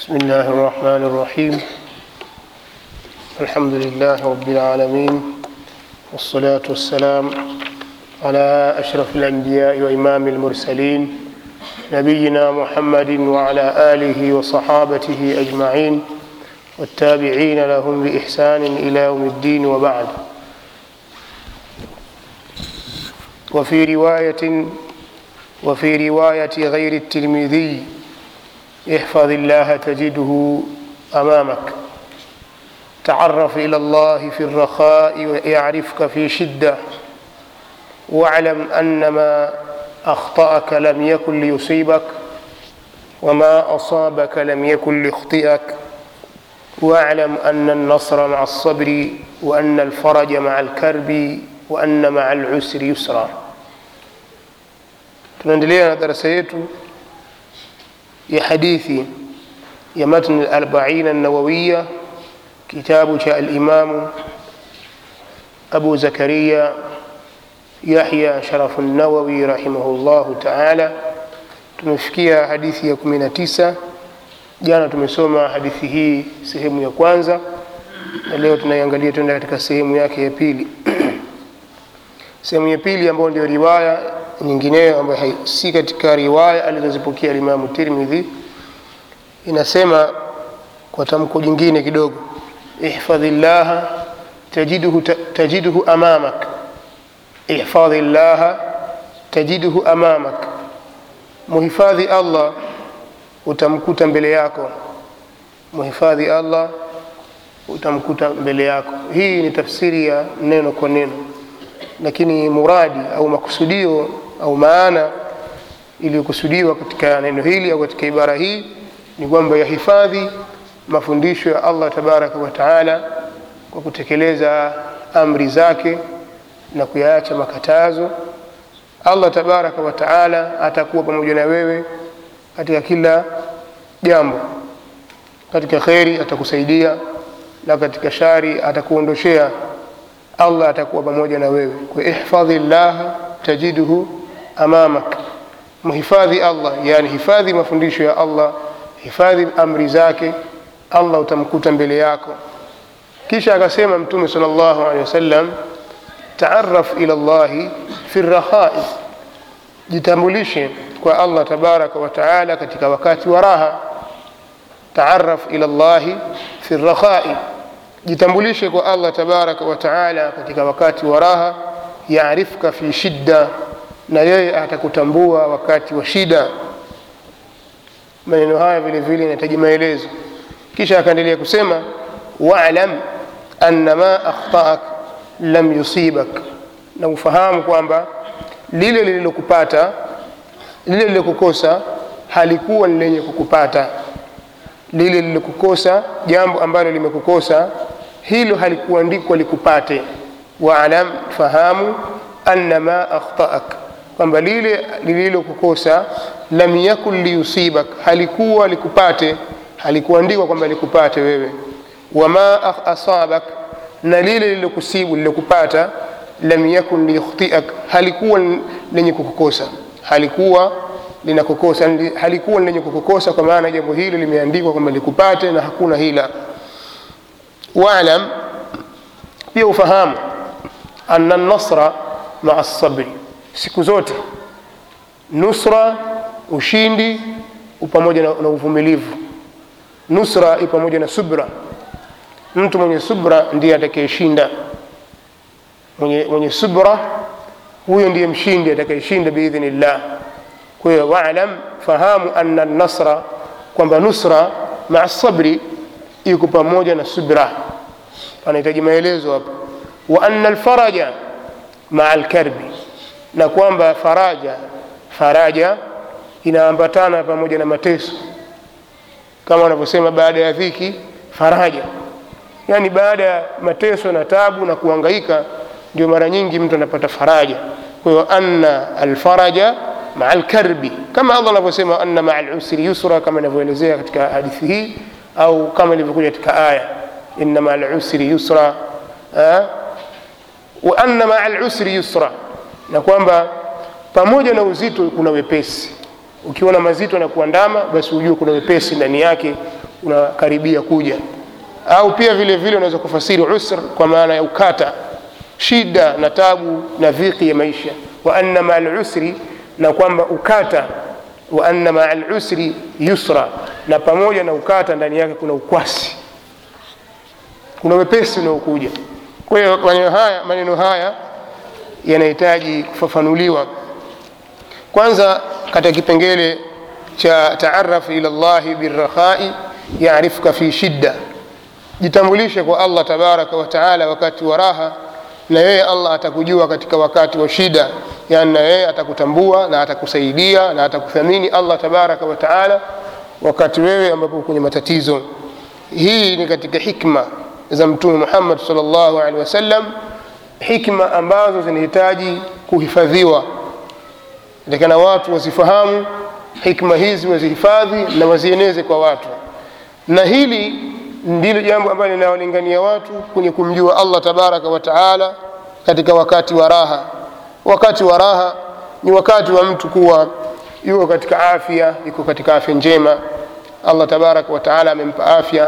بسم الله الرحمن الرحيم الحمد لله رب العالمين والصلاة والسلام على أشرف الأنبياء وإمام المرسلين نبينا محمد وعلى آله وصحابته أجمعين والتابعين لهم بإحسان إلى يوم الدين وبعد وفي رواية وفي رواية غير الترمذي احفظ الله تجده أمامك تعرف إلى الله في الرخاء يعرفك في شدة واعلم أن ما أخطأك لم يكن ليصيبك وما أصابك لم يكن ليخطئك واعلم أن النصر مع الصبر وأن الفرج مع الكرب وأن مع العسر يسرا tunaendelea na darasa yetu ya hadithi ya matn al-arba'in an-nawawiyya kitabu cha al-imam Abu Zakaria Yahya Sharaf an-Nawawi rahimahullahu ta'ala tumefikia hadithi ya 19 jana tumesoma hadithi hii sehemu ya kwanza na leo tunaiangalia tuenda katika sehemu yake ya pili sehemu ya pili ambayo ndio riwaya nyingineyo ambayo si katika riwaya alizozipokea Imam Tirmidhi inasema kwa tamko jingine kidogo ihfadhillah tajiduhu tajiduhu amamak ihfadhillah tajiduhu amamak muhifadhi Allah utamkuta mbele yako muhifadhi Allah utamkuta mbele yako hii ni tafsiri ya neno kwa neno lakini muradi au makusudio au maana iliyokusudiwa katika neno hili au katika ibara hii ni kwamba yahifadhi mafundisho ya Allah tabaraka wa taala kwa kutekeleza amri zake na kuyaacha makatazo Allah tabaraka wa taala atakuwa pamoja na wewe katika kila jambo katika kheri atakusaidia na katika shari atakuondoshea Allah atakuwa pamoja na wewe kwa ihfadhi Allah tajiduhu amamak mhifadhi Allah yani hifadhi mafundisho ya Allah hifadhi amri zake Allah utamkuta mbele yako kisha akasema mtume sallallahu alaihi wasallam taarraf ila Allah fi rakhai jitambulishe kwa Allah tabaraka wa taala katika wakati wa raha taarraf ila Allah fi rakhai jitambulishe kwa Allah tabaraka wa taala katika wakati wa raha yaarifka fi shidda na yeye atakutambua wakati wa shida maneno haya vile vile yanahitaji maelezo kisha akaendelea kusema wa'lam anna ma akhtaak lam yusibak na ufahamu kwamba lile lililokupata lile lililokukosa halikuwa ni lenye kukupata lile lililokukosa jambo ambalo limekukosa hilo halikuandikwa likupate waalam fahamu anna ma akhtaak kwamba lile lililokukosa lam yakun liyusibak halikuwa likupate halikuandikwa kwamba likupate wewe wama asabak na lile lililokusibu lilokupata lam yakun liyukhtiak halikuwa lenye kukukosa halikuwa linakukosa halikuwa lenye kukukosa kwa maana jambo hilo limeandikwa kwamba likupate na hakuna hila waalam pia ufahamu anna nasra maa sabri siku zote nusra ushindi pamoja na, na uvumilivu nusra i pamoja na subra mtu mwenye subra ndiye atakayeshinda mwenye, mwenye subra huyo ndiye mshindi atakayeshinda biidhnillah kwa hiyo waalam fahamu anna nasra kwamba nusra maa sabri iko pamoja na subra panahitaji maelezo hapa wa anna alfaraja maa alkarbi na kwamba faraja faraja inaambatana pamoja na mateso kama wanavyosema baada ya dhiki faraja yani baada ya mateso na tabu na kuhangaika ndio mara nyingi mtu anapata faraja kwa hiyo anna alfaraja maa alkarbi kama Allah anavyosema anna maa alusri yusra kama inavyoelezea katika hadithi hii au kama ilivyokuja katika aya inna maa alusri yusra wa anna maa alusri yusra na kwamba pamoja na uzito kuna wepesi ukiona mazito na kuandama basi ujue kuna wepesi ndani yake unakaribia kuja au pia vile vile unaweza kufasiri usr kwa maana ya ukata shida na tabu na dhiki ya maisha wa anna maa lusri na kwamba ukata wa anna maa lusri yusra na pamoja na ukata ndani yake kuna ukwasi kuna wepesi unaokuja kwa hiyo maneno haya, maneno haya yanahitaji kufafanuliwa kwanza katika kipengele cha taaraf ila llahi birrakhai yarifka fi shidda jitambulishe kwa allah tabaraka wa taala wakati wa raha na yeye allah atakujua katika wakati wa shida yani na yeye atakutambua na atakusaidia na atakuthamini allah tabaraka wa taala wakati wewe ambapo kwenye matatizo hii ni katika hikma za mtume muhammad salllahu alehi wasallam hikma ambazo zinahitaji kuhifadhiwa takana watu wazifahamu hikma hizi wazihifadhi na wazieneze kwa watu na hili ndilo jambo ambalo linawalingania watu kwenye kumjua allah tabaraka wa taala katika wakati wa raha wakati wa raha ni wakati wa mtu kuwa yuko katika afya yuko katika afya njema allah tabaraka wa taala amempa afya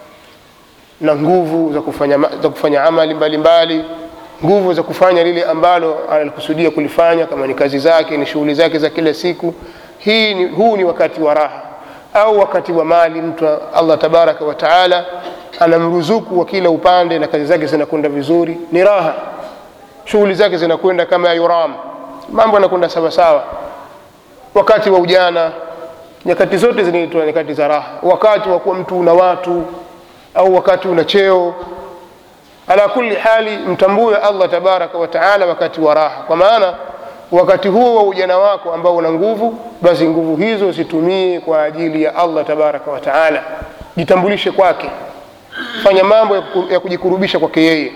na nguvu za kufanya, za kufanya amali mbalimbali mbali, nguvu za kufanya lile ambalo analikusudia kulifanya kama ni kazi zake ni shughuli zake za kila siku hii ni, huu ni wakati wa raha au wakati wa mali mtu allah tabaraka wa taala anamruzuku wa kila upande na kazi zake zinakwenda vizuri ni raha shughuli zake zinakwenda kama yuram mambo yanakwenda sawasawa wakati wa ujana nyakati zote zinaitwa nyakati za raha wakati wa kuwa mtu una watu au wakati una cheo ala kulli hali mtambue allah tabaraka wa taala wakati wa raha kwa maana wakati huo wa ujana wako ambao una nguvu basi nguvu hizo zitumie kwa ajili ya allah tabaraka wa taala jitambulishe kwake fanya mambo ya kujikurubisha kwake yeye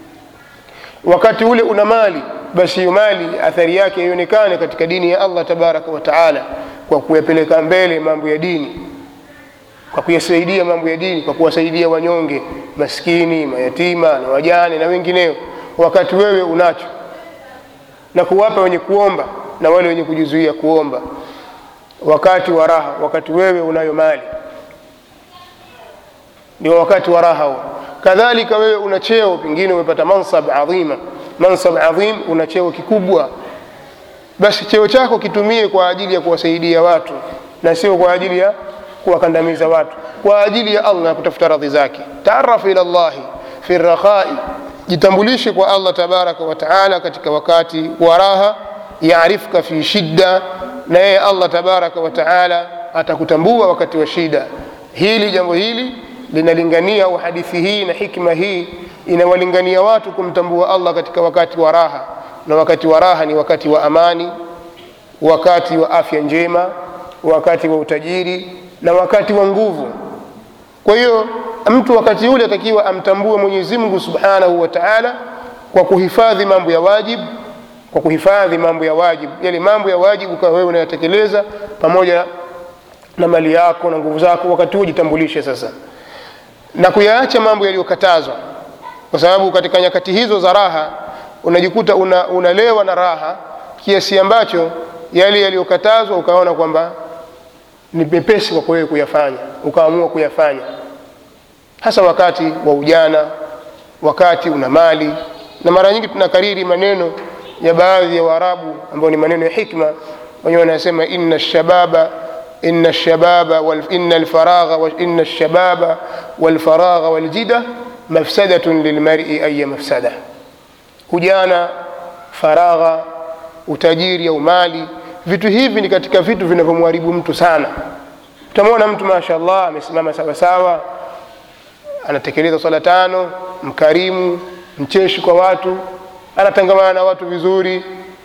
wakati ule una mali basi hiyo mali athari yake ionekane katika dini ya allah tabaraka wa taala kwa kuyapeleka mbele mambo ya dini kwa kuyasaidia mambo ya dini kwa kuwasaidia wanyonge maskini mayatima na wajane na wengineo wakati wewe unacho na kuwapa wenye kuomba na wale wenye kujizuia kuomba wakati wa raha wakati wewe unayo mali ndio wakati wa raha huo kadhalika wewe una cheo pengine umepata mansab adhima mansab adhim una cheo kikubwa basi cheo chako kitumie kwa ajili ya kuwasaidia watu na sio kwa ajili ya kuwakandamiza watu kwa ajili ya allah na kutafuta radhi zake taarafu ila llahi fi rakhai jitambulishe kwa allah tabaraka wa taala katika wakati wa raha yarifka fi shidda na yeye allah tabaraka wa taala atakutambua wakati wa shida hili jambo hili linalingania au hadithi hii na hikma hii inawalingania watu kumtambua allah katika wakati wa raha na wakati wa raha ni wakati wa amani wakati wa afya njema wakati wa utajiri na wakati wa nguvu kwa hiyo mtu wakati ule atakiwa amtambue mwenyezi mungu subhanahu wa taala kwa kuhifadhi mambo ya wajibu kwa kuhifadhi mambo ya wajibu yale mambo ya wajibu kama wewe unayatekeleza pamoja na mali yako na nguvu zako wakati huo jitambulishe sasa na kuyaacha mambo yaliyokatazwa kwa sababu katika nyakati hizo za raha unajikuta una, unalewa na raha kiasi ambacho yale yaliyokatazwa ukaona kwamba ni mepesi kwa wewe kuyafanya ukaamua kuyafanya hasa wakati wa ujana wakati una mali na mara nyingi tunakariri maneno ya baadhi ya waarabu ambao ni maneno ya hikma wenyewe wanasema inna shababa inna shababa wal, inna alfaragha wa inna shababa walfaragha waljida mafsadatun lilmari aya mafsada ujana faragha utajiri au mali vitu hivi ni katika vitu vinavyomharibu mtu sana utamwona mtu mashallah amesimama sawasawa anatekeleza swala tano mkarimu mcheshi kwa watu anatangamana na watu vizuri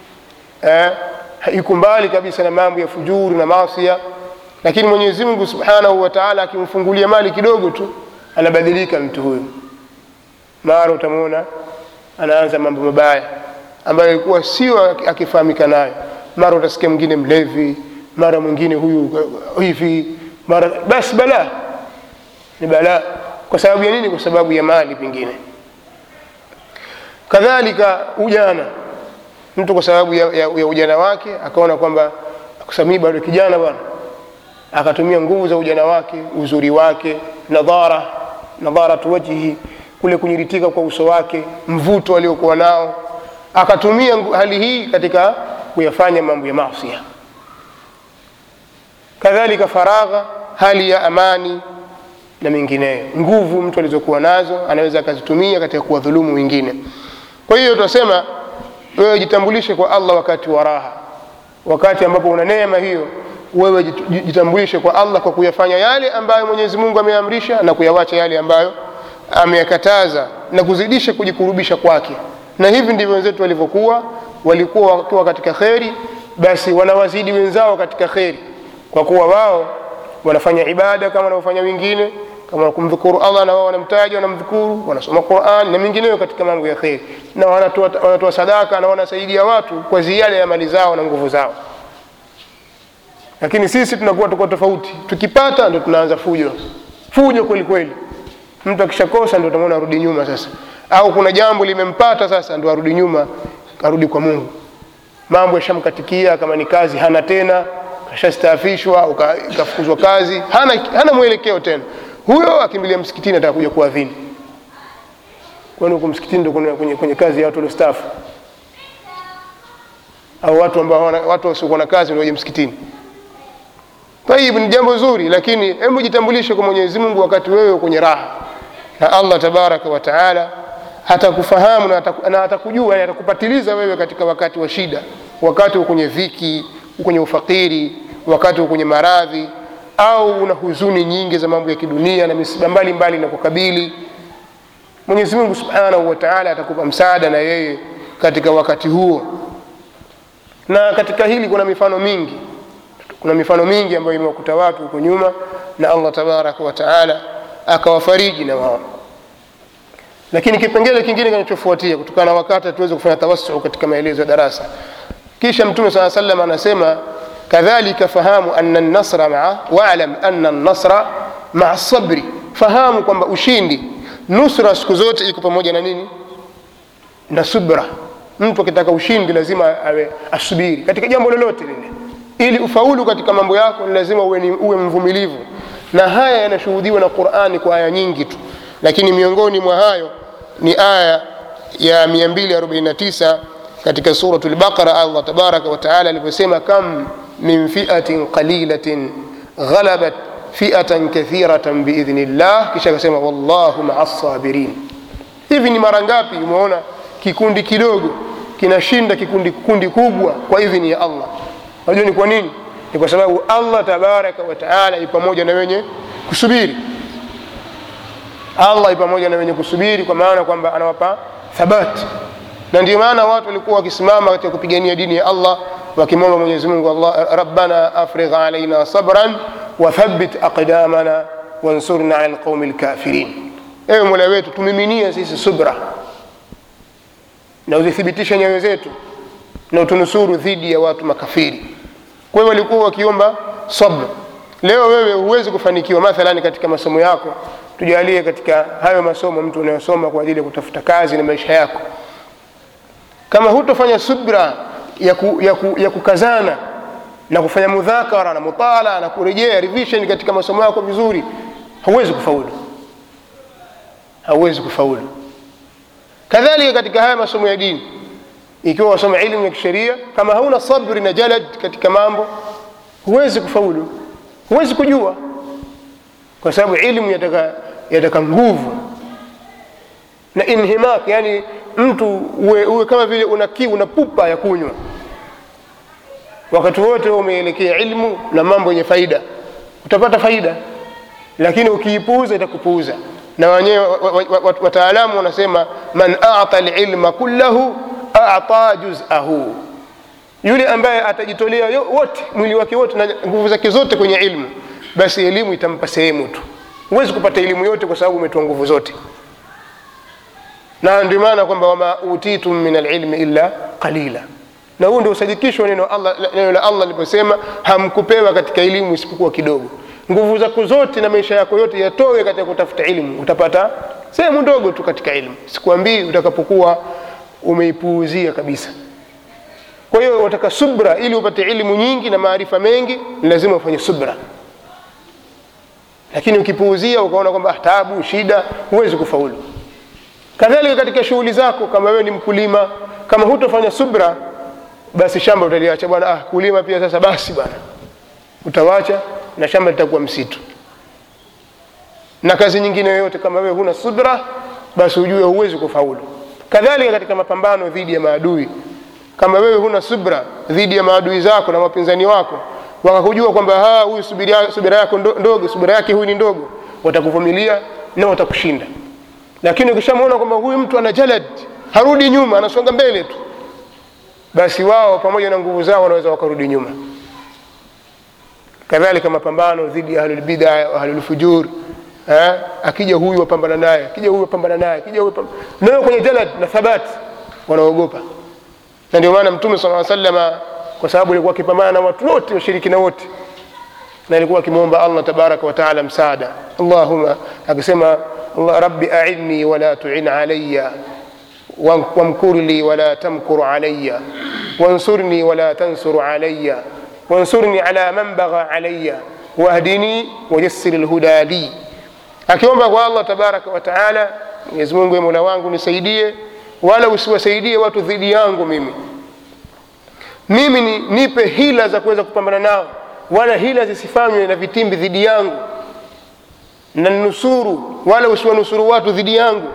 eh, yuko mbali kabisa na mambo ya fujuri na masia lakini mwenyezi mungu subhanahu wa taala akimfungulia mali kidogo tu anabadilika mtu huyu mara utamwona anaanza mambo mabaya ambayo ilikuwa sio akifahamika nayo mara utasikia mwingine mlevi mara mwingine huyu hivi mara basi balaa ni balaa kwa sababu ya nini kwa sababu ya mali pengine kadhalika ujana mtu kwa sababu ya, ya, ya ujana wake akaona kwamba kusamii bado kijana bwana akatumia nguvu za ujana wake uzuri wake nadhara nadharatu wajhihi kule kunyiritika kwa uso wake mvuto aliokuwa nao akatumia ngu- hali hii katika kuyafanya mambo ya masia kadhalika faragha hali ya amani na mengineyo nguvu mtu alizokuwa nazo anaweza akazitumia katika kuwadhulumu wengine kwa hiyo tunasema wewe jitambulishe kwa allah wakati wa raha wakati ambapo una neema hiyo wewe jit- jitambulishe kwa allah kwa kuyafanya yale ambayo mwenyezi mungu ameamrisha na kuyawacha yale ambayo ameyakataza na kuzidisha kujikurubisha kwake na hivi ndivyo wenzetu walivyokuwa walikuwa wakiwa katika kheri basi wanawazidi wenzao katika kheri kwa kuwa wao wanafanya ibada kama wanavyofanya wengine kama kumdhukuru allah na wao wanamtaja wanamdhukuru wanasoma quran na mengineyo katika mambo ya kheri na wanatoa, wanatoa sadaka na wanasaidia watu kwa ziada ya mali zao na nguvu zao lakini sisi tunakuwa tuko tofauti tukipata ndo tunaanza fujo fujo kweli kweli mtu akishakosa ndo utamwona arudi nyuma sasa au kuna jambo limempata sasa ndo arudi nyuma arudi kwa mungu mambo yashamkatikia kama ni kazi hana tena kashastaafishwa au ka- kafukuzwa kazi hana, hana mwelekeo tena huyo akimbilia msikitini atakuja kuadhini kwani huko msikitini ndo kwenye, kwenye, kwenye kazi ya watu waliostaafu au watu ambao hawana- watu wasiokuwa na kazi ndio waje msikitini tayib ni jambo zuri lakini hebu jitambulishe kwa mwenyezi mungu wakati wewe kwenye raha na allah tabaraka wa taala atakufahamu na ataku- na atakujua yani atakupatiliza wewe katika wakati wa shida wakati uko kwenye dhiki uko kwenye ufakiri wakati uko kwenye maradhi au una huzuni nyingi za mambo ya kidunia na misiba mbalimbali na kukabili mwenyezi mungu subhanahu wa taala atakupa msaada na yeye katika wakati huo na katika hili kuna mifano mingi kuna mifano mingi ambayo imewakuta watu huko nyuma na allah tabaraka wa taala akawafariji na wao lakini kipengele kingine kinachofuatia kutokana na wakati tuweze kufanya tawassu katika maelezo ya darasa kisha mtume saa salam anasema kadhalika fahamu anna nasra maa walam anna nasra maa sabri fahamu kwamba ushindi nusra siku zote iko pamoja na nini na subra mtu akitaka ushindi lazima awe asubiri katika jambo lolote lile ili ufaulu katika mambo yako ni lazima uwe, ni, uwe mvumilivu na haya yanashuhudiwa na qurani kwa aya nyingi tu lakini miongoni mwa hayo ni aya ya 249 katika suratu lbaqara allah tabaraka wataala aliposema kam min fiatin qalilatin ghalabat fiatan kathiratan biidhni llah kisha akasema wallahu maa sabirin hivi ni mara ngapi umeona kikundi kidogo kinashinda kikundi kundi kubwa kwa idhini ya allah unajua ni kwa nini ni kwa sababu allah tabaraka wataala i pamoja na wenye kusubiri allah i pamoja na wenye kusubiri kwa maana kwamba anawapa thabati na ndio maana watu walikuwa wakisimama katika kupigania dini ya allah wakimwomba mwenyezi mungu allah rabbana afrigh alaina sabran wathabit aqdamana wansurna ala lqaumi lkafirin ewe mola wetu tumiminie sisi subra na uzithibitishe nyayo zetu na utunusuru dhidi ya watu makafiri kwa hiyo walikuwa wakiomba sabr leo wewe huwezi kufanikiwa mathalani katika masomo yako tujalie katika hayo masomo mtu unayosoma kwa ajili ya kutafuta kazi na maisha yako kama hutofanya subra ya, ku, ya, ku, ya kukazana na kufanya mudhakara na mutala na kurejea revision katika masomo yako vizuri hauwezi kufaulu hauwezi kufaulu kadhalika katika haya masomo ya dini ikiwa wasoma ilmu ya kisheria kama hauna sabri na jalad katika mambo huwezi kufaulu huwezi kujua kwa sababu ilmu yataka, yataka nguvu na inhimak yani mtu uwe, uwe kama vile una kiu una pupa ya kunywa wakati wote umeelekea ilmu na mambo yenye faida utapata faida lakini ukiipuuza itakupuuza na wenyewe wataalamu wanasema man ata lilma kullahu ata juzahu yule ambaye atajitolea wote mwili wake wote na nguvu zake zote kwenye ilmu basi elimu itampa sehemu tu huwezi kupata elimu yote kwa sababu umetoa nguvu zote na ndio maana kwamba wama utitum min alilmi illa qalila na huu ndio usadikisho wa neno Allah- neno la allah liposema hamkupewa katika elimu isipokuwa kidogo nguvu zako zote na maisha yako yote yatowe katika kutafuta ilmu utapata sehemu ndogo tu katika ilmu sikuambii utakapokuwa umeipuuzia kabisa kwa hiyo wataka subra ili upate ilmu nyingi na maarifa mengi ni lazima ufanye subra lakini ukipuuzia ukaona kwamba ah, taabu shida huwezi kufaulu kadhalika katika shughuli zako kama wewe ni mkulima kama hutofanya subra basi shamba utaliacha bwana ah, kulima pia sasa basi bwana utawacha na shamba litakuwa msitu na kazi nyingine yoyote kama wewe huna subra basi ujue huwezi kufaulu kadhalika katika mapambano dhidi ya maadui kama wewe huna subra dhidi ya maadui zako na wapinzani wako wakakujua kwamba "Ha, huyu subira, subira yako ndo- ndogo subira yake huyu ni ndogo watakuvumilia na watakushinda lakini ukishamwona kwamba huyu mtu ana jalad harudi nyuma anasonga mbele tu basi wao pamoja na nguvu zao wanaweza wakarudi nyuma kadhalika mapambano dhidi ya ahlulbida wa ahlulfujur eh, akija huyu wapambana naye akija huyu wapambana naye akija huyu wapambana- nayo kwenye jalad na thabati wanaogopa na ndio maana mtume saa salama kwa sababu alikuwa akipambana na watu wote washirikina wote na alikuwa akimwomba allah tabaraka wataala msaada allahuma akisema allah rabbi aidni wala tuin alaya wamkur li wala tamkur alaya wansurni wala tansur alaya wansurni ala man bagha alaya wahdini wayassir lhuda li akiomba kwa allah tabaraka wataala mwenyezi mungu mola wangu nisaidie wala usiwasaidie watu dhidi yangu mimi mimi ni, nipe hila za kuweza kupambana nao wala hila zisifanywe na vitimbi dhidi yangu na nusuru wala usiwanusuru watu dhidi yangu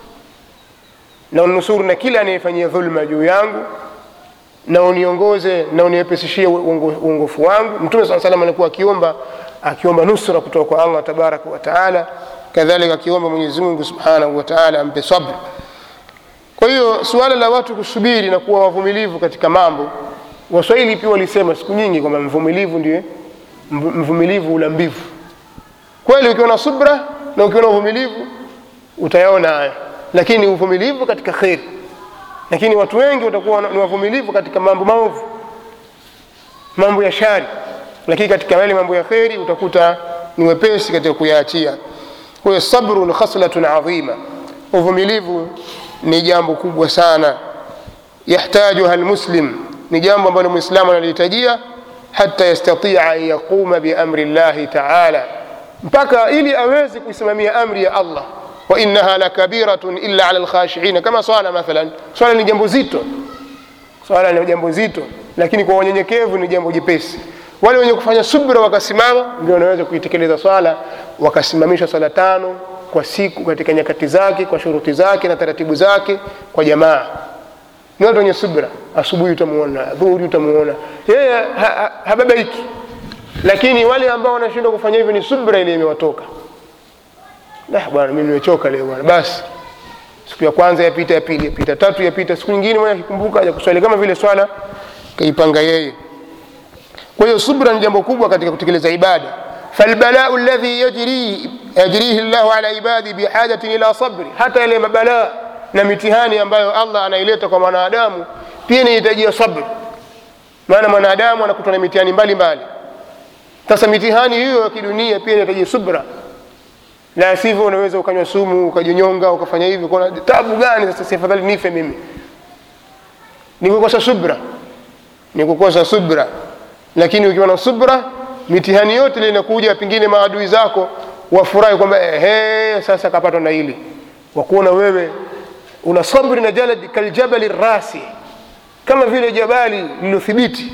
na unusuru na kila anayefanyia dhulma juu yangu na uniongoze na uniepesishie uongo- uongofu wangu mtume saa salam alikuwa akiomba akiomba nusra kutoka kwa allah tabaraka wataala kadhalika akiomba mwenyezi mungu subhanahu wataala ampe sabr kwa hiyo suala la watu kusubiri na kuwa wavumilivu katika mambo waswahili pia walisema siku nyingi kwamba mvumilivu ndiye mv- mvumilivu ula mbivu kweli ukiwa na subra na ukiwa na uvumilivu utayaona haya lakini uvumilivu katika kheri lakini watu wengi watakuwa ni wavumilivu katika mambo maovu mambo ya shari lakini katika yale mambo ya kheri utakuta ni wepesi katika kuyaachia kwa hiyo sabrun khaslatun adhima uvumilivu ni jambo kubwa sana yahtajuha lmuslim ni jambo ambalo mwislamu analihitajia hata yastatia an yaquma biamri llahi taala mpaka ili aweze kuisimamia amri ya allah wainaha lakabiratun illa ala lkhashiina kama swala mathalan swala ni jambo zito swala ni jambo zito lakini kwa wanyenyekevu ni jambo jepesi wale wenye kufanya subra wakasimama ndio wanaweza kuitekeleza swala wakasimamisha swala tano kwa siku katika nyakati zake kwa shuruti zake na taratibu zake kwa jamaa ni watu wenye subra asubuhi utamuona dhuhuri utamuona yeye ha, ha, hababaiki lakini wale ambao wanashindwa kufanya hivyo ni subra ile imewatoka "Dah, bwana mimi nimechoka leo bwana basi siku ya kwanza yapita ya pili yapita tatu yapita siku nyingine mwenye akikumbuka aja kuswali kama vile swala kaipanga yeye kwa hiyo subra ni jambo kubwa katika kutekeleza ibada falbalau ladhi yajri yajrihi llahu ala ibadi bihajatin ila sabri hata yale mabalaa na mitihani ambayo allah anaileta kwa mwanadamu pia inahitajia sabri maana mwanadamu anakutwa na mitihani mbalimbali sasa mitihani hiyo ya kidunia pia inahitaji subra la sivyo unaweza ukanywa sumu ukajinyonga ukafanya hivi kuna tabu gani sasa si afadhali nife mimi ni kukosa subra ni kukosa subra lakini ukiwa na subra mitihani yote ile inakuja pengine maadui zako wafurahi kwamba ehe sasa kapatwa na hili wakuona wewe una sabri na jalad kaljabali rasi kama vile jabali lilothibiti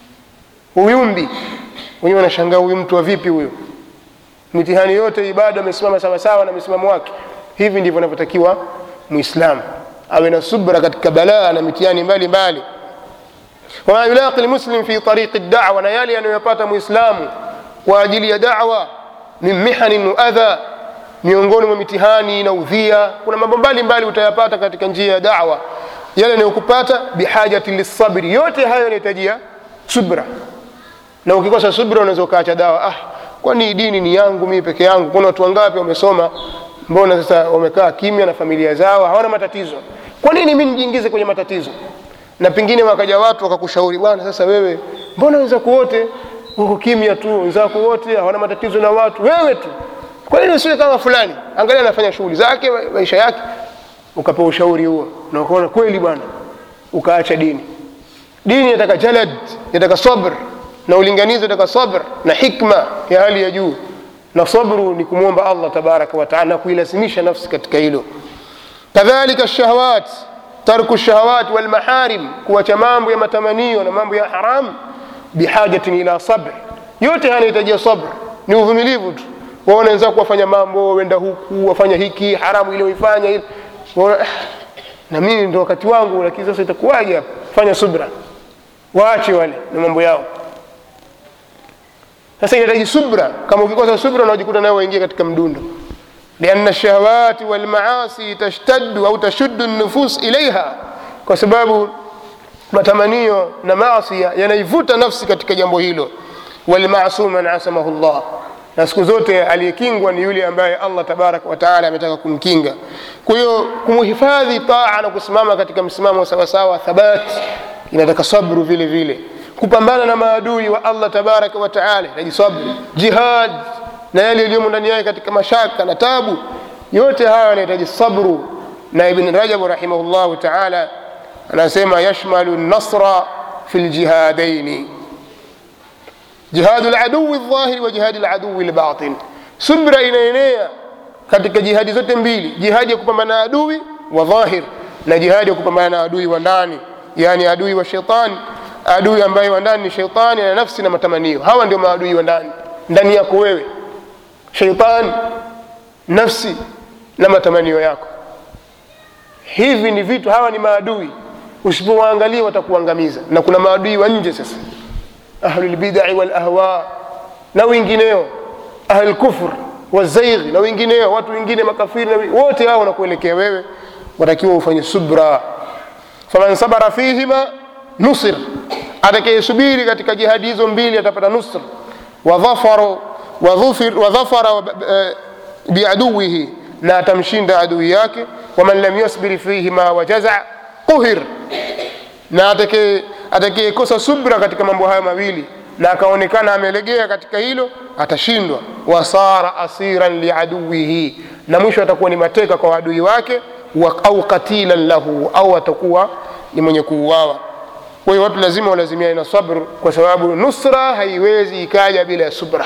uyumbi wenyewe wanashangaa huyu mtu wa vipi huyo mitihani yote ibada amesimama sawasawa na msimamo wake hivi ndivyo anavyotakiwa muislamu awe na subra katika balaa na mitihani mbalimbali wama yulaqi lmuslim fi tariqi dawa na yale yanayopata muislamu kwa ajili ya dawa min mihanin waadha miongoni mwa mitihani na udhia kuna mambo mbalimbali utayapata katika njia ya dawa yale yanayokupata bihajati lissabri yote hayo yanahitajia subra na ukikosa subra unaweza ukaacha dawa ah kwani dini ni yangu mimi peke yangu kuna watu wangapi wamesoma mbona sasa wamekaa kimya na familia zao hawana matatizo kwa nini mimi nijiingize kwenye matatizo na pengine wakaja watu wakakushauri bwana sasa wewe mbona wenzako wote wako kimya tu wenzako wote hawana matatizo na watu wewe tu kwa nini usiwe kama fulani angalia anafanya shughuli zake ma- maisha yake ukapewa ushauri huo na ukaona kweli bwana ukaacha dini dini inataka jalad inataka sabr na ulinganizi inataka sabr na hikma ya hali ya juu na sabru ni kumwomba allah tabaraka wataala na kuilazimisha nafsi katika hilo kadhalika shahawat tarku shahawat walmaharim kuacha mambo ya matamanio na mambo ya haram bihajatin ila sabr yote yanahitajia sabr ni uvumilivu tu waona wenzako wafanya mambo wenda huku wafanya hiki haramu ile uifanya ile waona "Ah, na mimi ndo wakati wangu lakini sasa itakuwaje hapa fanya subra waache wale na mambo yao sasa inahitaji subra kama ukikosa subra unajikuta nayo waingia katika mdundo lianna shahawati walmaasi tashtaddu au tashuddu nufus ilaiha kwa sababu matamanio na maasia yanaivuta nafsi katika jambo hilo walmasum man asamahu llah na siku zote aliyekingwa ni yule ambaye allah tabaraka wataala ametaka kumkinga kwa hiyo kumhifadhi taa na kusimama katika msimamo sawasawa thabat inataka sabru vile vile kupambana na maadui wa allah tabaraka wataala inaji sabru jihad na yale yaliyomo ndani yake katika mashaka na tabu yote haya yanahitaji sabru na ibn rajabu rahimahullahu taala anasema yashmalu nasra fi ljihadaini jihadu ladui ldhahiri wa jihadi ladui lbatin subra inaenea katika jihadi zote mbili jihadi ya kupambana na adui wa dhahir na jihadi ya kupambana na adui wa ndani yani adui wa shetani adui ambaye wa ndani ni shetani na nafsi na matamanio hawa ndio maadui wa ndani ndani yako wewe sheitani nafsi na matamanio yako hivi ni vitu hawa ni maadui usipowaangalia watakuangamiza na kuna maadui wa nje sasa ahlulbidai walahwa na wengineo ahlulkufr wazaighi na wengineo watu wengine makafiri na wi- wote hao wanakuelekea wewe watakiwa ufanye subra faman sabara fihima nusir atakayesubiri katika jihadi hizo mbili atapata nusr wadhafaru wadhufir- wadhafara wa- eh, biaduwihi na atamshinda adui yake waman lam yasbir fihima wajaza quhir na atakaye- atakayekosa subra katika mambo hayo mawili na akaonekana amelegea katika hilo atashindwa wasara asiran liaduwihi na mwisho atakuwa ni mateka kwa adui wake wa, au katilan lahu au atakuwa ni mwenye kuuawa kwa hiyo watu lazima walazimiane na sabr kwa sababu nusra haiwezi ikaja bila ya subra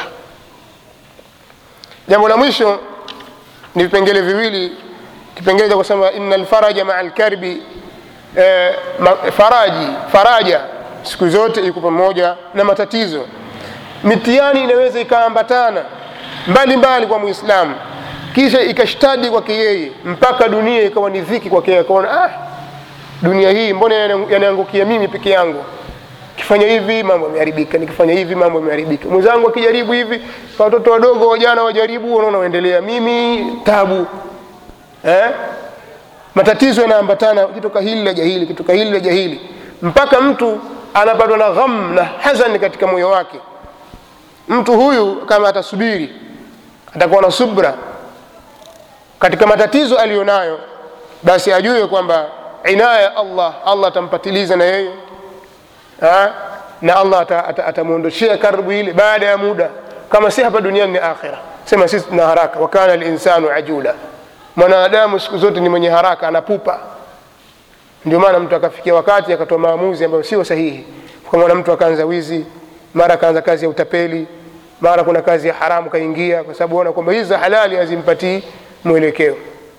jambo la mwisho ni vipengele viwili kipengele cha kusema ina lfaraja maa lkarbi eh, ma- faraji faraja siku zote iko pamoja na matatizo mitihani inaweza ikaambatana mbali mbali kwa muislamu kisha ikashtadi kwake yeye mpaka dunia ikawa ni dhiki kwake yeye akaona ah, dunia hii mbona yana- yanaangukia mimi peke yangu kifanya hivi mambo yameharibika nikifanya hivi mambo yameharibika mwenzangu akijaribu hivi watoto wadogo wajana wajaribu wanaona waendelea mimi tabu eh? matatizo yanaambatana kitoka hili la jahili kitoka hili la jahili mpaka mtu anapatwa na gham na hazani katika moyo wake mtu huyu kama atasubiri atakuwa na subra katika matatizo aliyonayo basi ajue kwamba inaya ya allah allah atampatiliza na yeye ha? na allah ata- ata- atamwondoshea karibu ile baada ya muda kama si hapa duniani ni akhira sema sisi tuna haraka wakana linsanu ajula mwanadamu siku zote ni mwenye haraka anapupa ndio maana mtu akafikia wakati akatoa maamuzi ambayo sio sahihi kwa maana mtu akaanza wizi mara akaanza kazi ya utapeli mara kuna kazi ya haramu kaingia kwa sababu ona kwamba hizi za halali hazimpatii mwelekeo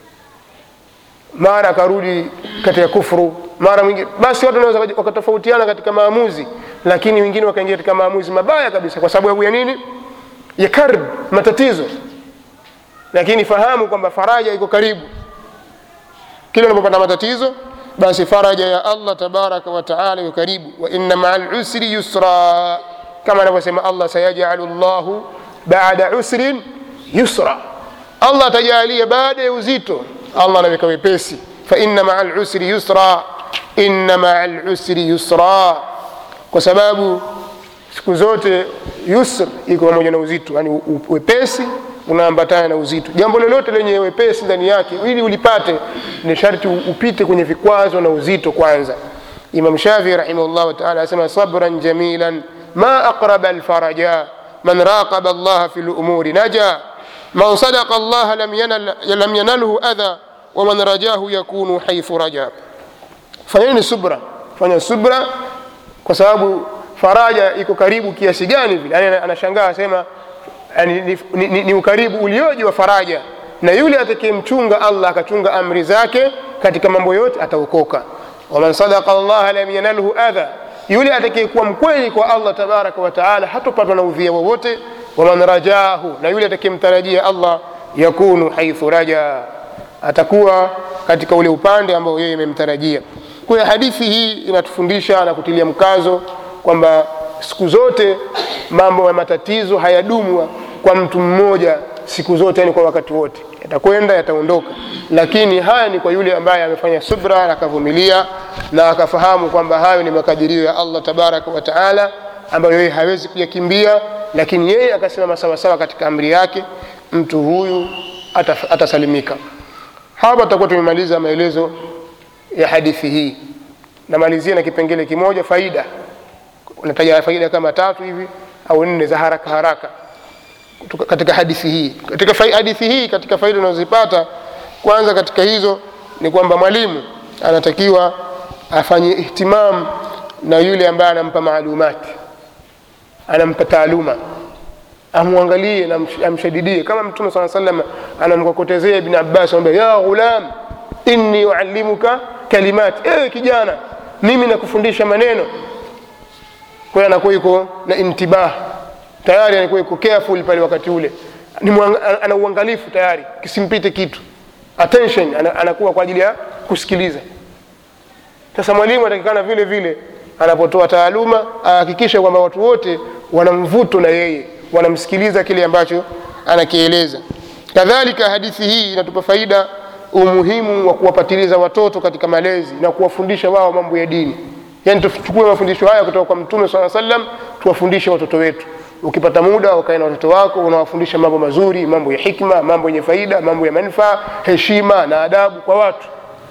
mara akarudi katika kufuru mara mwingine basi watu wanaweza wakaji- wakatofautiana katika maamuzi lakini wengine wakaingia katika maamuzi mabaya kabisa kwa sababu ya nini ya karb matatizo lakini fahamu kwamba faraja iko karibu kila unapopata matatizo basi faraja ya allah tabaraka wa taala iko karibu wa inna maa lusri yusra kama anavyosema allah sayajalu llahu bada usrin yusra allah atajalia baada ya uzito allah anaweka wepesi fa inna maa lusri yusra inna maa lusri yusra kwa sababu siku zote yusr iko pamoja na uzito yani u- u- wepesi unaambatana na uzito jambo lolote lenye wepesi ndani yake ili ulipate ni sharti u- upite kwenye vikwazo na uzito kwanza imam shafii rahimahullah taala asema sabran jamilan ma aqraba alfaraja man raqaba allaha fi lumuri naja man sadaqa allaha lam, yanal, lam yanalhu adha waman rajahu yakunu haithu raja fanyeni subra fanya subra kwa sababu faraja iko karibu kiasi gani vile yani anashangaa asema yani ni, ni, ni, ni ukaribu ulioji wa faraja na yule atakayemchunga allah akachunga amri zake katika mambo yote ataokoka waman sadaka llaha lam yanalhu adha yule atakayekuwa mkweli kwa allah tabaraka wa taala hatopatwa na udhia wowote waman rajahu na yule atakayemtarajia allah yakunu haithu raja atakuwa katika ule upande ambao yeye imemtarajia kwa hiyo hadithi hii inatufundisha na kutilia mkazo kwamba siku zote mambo ya matatizo hayadumu kwa mtu mmoja siku zote yani kwa wakati wote yatakwenda yataondoka lakini haya ni kwa yule ambaye amefanya subra na akavumilia na akafahamu kwamba hayo ni makadirio ya allah tabaraka wa taala ambayo yeye hawezi kuyakimbia lakini yeye akasimama sawasawa katika amri yake mtu huyu ataf- atasalimika hapa tutakuwa tumemaliza maelezo ya hadithi hii namalizia na kipengele kimoja faida nataja faida kama tatu hivi au nne za haraka haraka kutoka katika hadithi hii katika fai- hadithi hii katika faida unazozipata kwanza katika hizo ni kwamba mwalimu anatakiwa afanye ihtimam na yule ambaye anampa maalumati anampa taaluma amwangalie na amsh- amshadidie kama mtume saa salam anamkokotezea ibn abbas anambia ya ghulam inni uallimuka kalimat ewe kijana mimi nakufundisha maneno kwa hiyo anakuwa yuko na intibah tayari anakuwa yuko careful pale wakati ule ni mwang- ana uangalifu tayari kisimpite kitu attention ana- anakuwa kwa ajili ya kusikiliza sasa mwalimu atakikana vile vile anapotoa taaluma ahakikishe kwamba watu wote wana mvuto na yeye wanamsikiliza kile ambacho anakieleza kadhalika hadithi hii inatupa faida umuhimu wa kuwapatiliza watoto katika malezi na kuwafundisha wao mambo ya dini yaani tuchukue mafundisho haya kutoka kwa mtume saa salam tuwafundishe watoto wetu ukipata muda ukae na watoto wako unawafundisha mambo mazuri mambo ya hikma mambo yenye faida mambo ya manufaa heshima na adabu kwa watu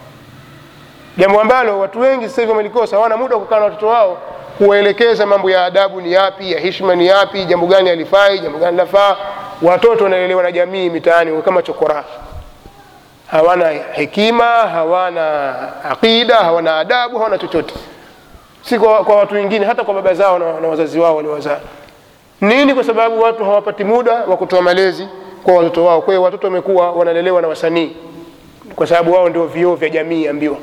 jambo ambalo watu wengi sasa hivi wamelikosa hawana muda wa kukaa na watoto wao kuwaelekeza mambo ya adabu ni yapi ya hishma ni yapi jambo gani alifai jambo gani lafaa watoto wanaelelewa na jamii mitaani kama chokora hawana hekima hawana aqida hawana adabu hawana chochote si kwa, kwa watu wengine hata kwa baba zao na, na wazazi wao waliowazaa nini kwa sababu watu hawapati muda wa kutoa malezi kwa watoto wao kwa hiyo watoto wamekuwa wanalelewa na wasanii kwa sababu wao ndio vioo vya jamii ambiwa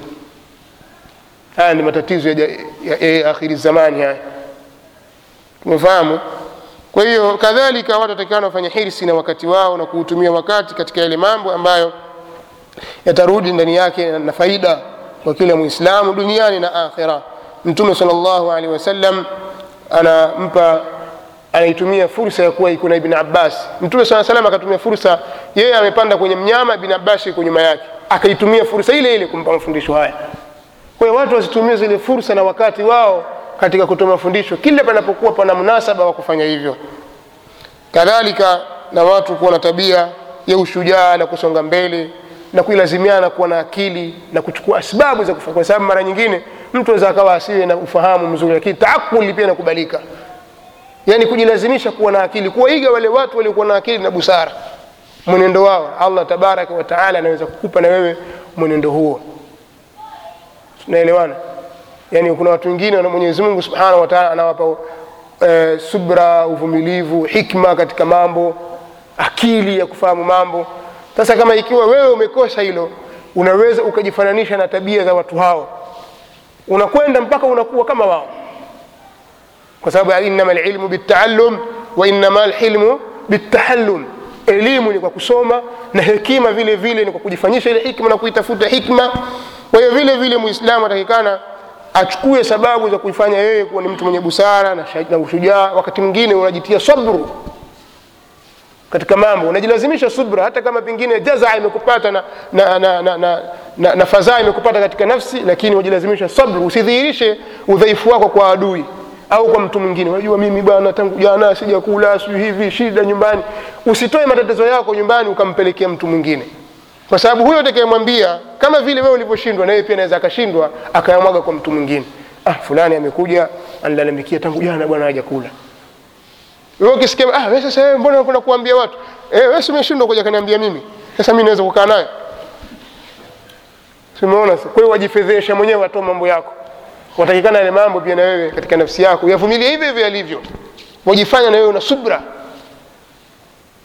haya ni matatizo ya, ja- ya, ya, ya akhiri zamani haya tumefahamu kwa hiyo kadhalika watu watakikana wafanye hirsi na wakati wao na kuutumia wakati katika yale mambo ambayo yatarudi ndani yake na- na faida kwa kila muislamu duniani na akhira mtume salllahu alehi wasallam anampa anaitumia fursa ya kuwa iko na ibn abbas mtume saa salam akatumia fursa yeye amepanda kwenye mnyama ibn abbas yuko nyuma yake akaitumia fursa ile ile kumpa mafundisho haya kwa hiyo watu wasitumie zile fursa na wakati wao katika kutoa mafundisho kila panapokuwa pana munasaba wa kufanya hivyo kadhalika na watu kuwa na tabia ya ushujaa na kusonga mbele na kuilazimiana kuwa na akili na kuchukua asbabu za kufanya kwa sababu mara nyingine mtu aweza akawa asiwe na ufahamu mzuri lakini taakuli pia inakubalika yaani kujilazimisha kuwa na akili kuwaiga wale watu waliokuwa na akili na busara mwenendo wao allah tabaraka wa taala anaweza kukupa na wewe mwenendo huo tunaelewana yaani kuna watu wengine na mwenyezi mungu subhanahu wa taala anawapa e, subra uvumilivu hikma katika mambo akili ya kufahamu mambo sasa kama ikiwa wewe umekosa hilo unaweza ukajifananisha na tabia za watu hao unakwenda mpaka unakuwa kama wao kwa sababu innama lilmu bitaallum wa innama lhilmu bitahallum elimu ni kwa kusoma na hekima vile vile ni kwa kujifanyisha ile hikma na kuitafuta hikma kwa hiyo vile vile muislamu atakikana achukue sababu za kuifanya yeye kuwa ni mtu mwenye busara na, sha- na ushujaa wakati mwingine unajitia sabru katika mambo unajilazimisha subra hata kama pengine jazaa imekupata na, na, na, na, na, na, na fadhaa imekupata katika nafsi lakini unajilazimisha sabru usidhihirishe udhaifu wako kwa adui au kwa mtu mwingine unajua mimi bwana tangu jana sijakula sijui hivi shida nyumbani usitoe matatizo yako nyumbani ukampelekea mtu mwingine kwa sababu huyo atakayemwambia kama vile wewe ulivyoshindwa na yeye pia anaweza akashindwa akayamwaga kwa mtu mwingine ah fulani amekujaanilalamikia tangu jana bwana hajakula wewe ukisikia ah wewe sasa wewe mbona unakwenda kuambia watu eh wewe si umeshindwa kuja kaniambia mimi sasa mimi naweza kukaa naye simeona kwa hiyo wajifedhesha mwenyewe watoa mambo yako watakikana yale mambo pia na wewe katika nafsi yako yavumilie hivyo hivyo yalivyo wajifanya na wewe una subra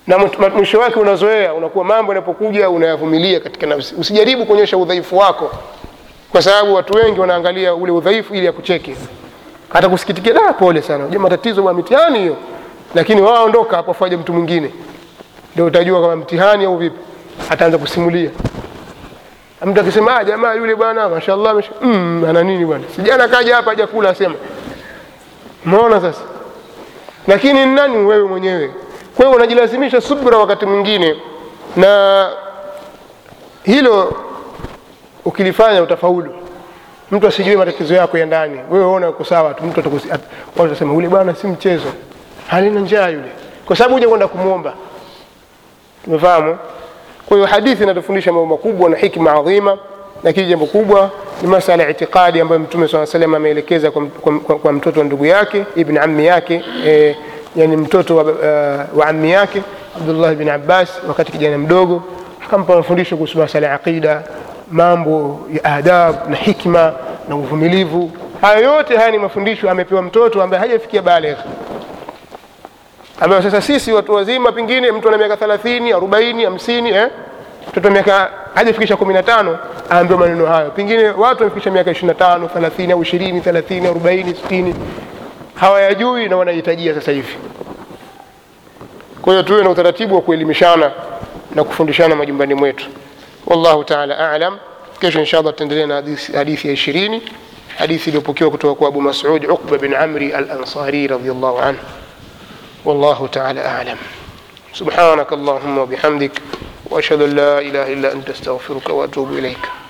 na mut- mwisho wake unazoea unakuwa mambo yanapokuja unayavumilia katika nafsi usijaribu kuonyesha udhaifu wako kwa sababu watu wengi wanaangalia ule udhaifu ili akucheke hata kusikitikia da pole sana unajua matatizo wa mitihani hiyo lakini wao ondoka hapo afaje mtu mwingine ndio utajua kama mtihani au vipi ataanza kusimulia mtu akisema ah jamaa yule bwana mashallah masha... mm, ana nini bwana sijana kaja hapa haja kula asema umeona sasa lakini ni nani wewe mwenyewe kwa hiyo unajilazimisha subra wakati mwingine na hilo ukilifanya utafaulu mtu asijue matatizo yako ya ndani wewe ona uko sawa tu mtu atakusi- at- watu watasema yule bwana si mchezo halina njaa yule kwa sababu huja kwenda kumwomba tumefahamu kwa hiyo hadithi inatufundisha mambo makubwa na hikma adhima lakini jambo kubwa ni masala ya itikadi ambayo mtume saa salam ameelekeza kwa, kwa, kwa, kwa mtoto wa ndugu yake ibn ammi yake e, yani mtoto wa, uh, wa ammi yake abdullah bin abbas wakati kijana mdogo akampa mafundisho kuhusu masala ya aqida mambo ya adab na hikma na uvumilivu haya yote haya ni mafundisho amepewa mtoto ambaye hajafikia balegh ambayo sasa sisi watu wazima pengine mtu ana miaka thelathini arobaini hamsini eh? mtoto wa miaka hajafikisha kumi na tano aambiwa maneno hayo pengine watu wamefikisha miaka ishiri na tano thelathini au ishirini thelathini arobaini sitini hawayajui na wanahitajia sasa hivi kwa hiyo tuwe na utaratibu wa kuelimishana na kufundishana majumbani mwetu wallahu taala alam kesho insha allah tutaendelea na hadithi- hadithi ya ishirini hadithi iliyopokewa kutoka kwa abu masud uqba bin amri al ansari radiallahu anhu والله تعالى أعلم سبحانك اللهم وبحمدك وأشهد أن لا إله إلا أنت أستغفرك وأتوب إليك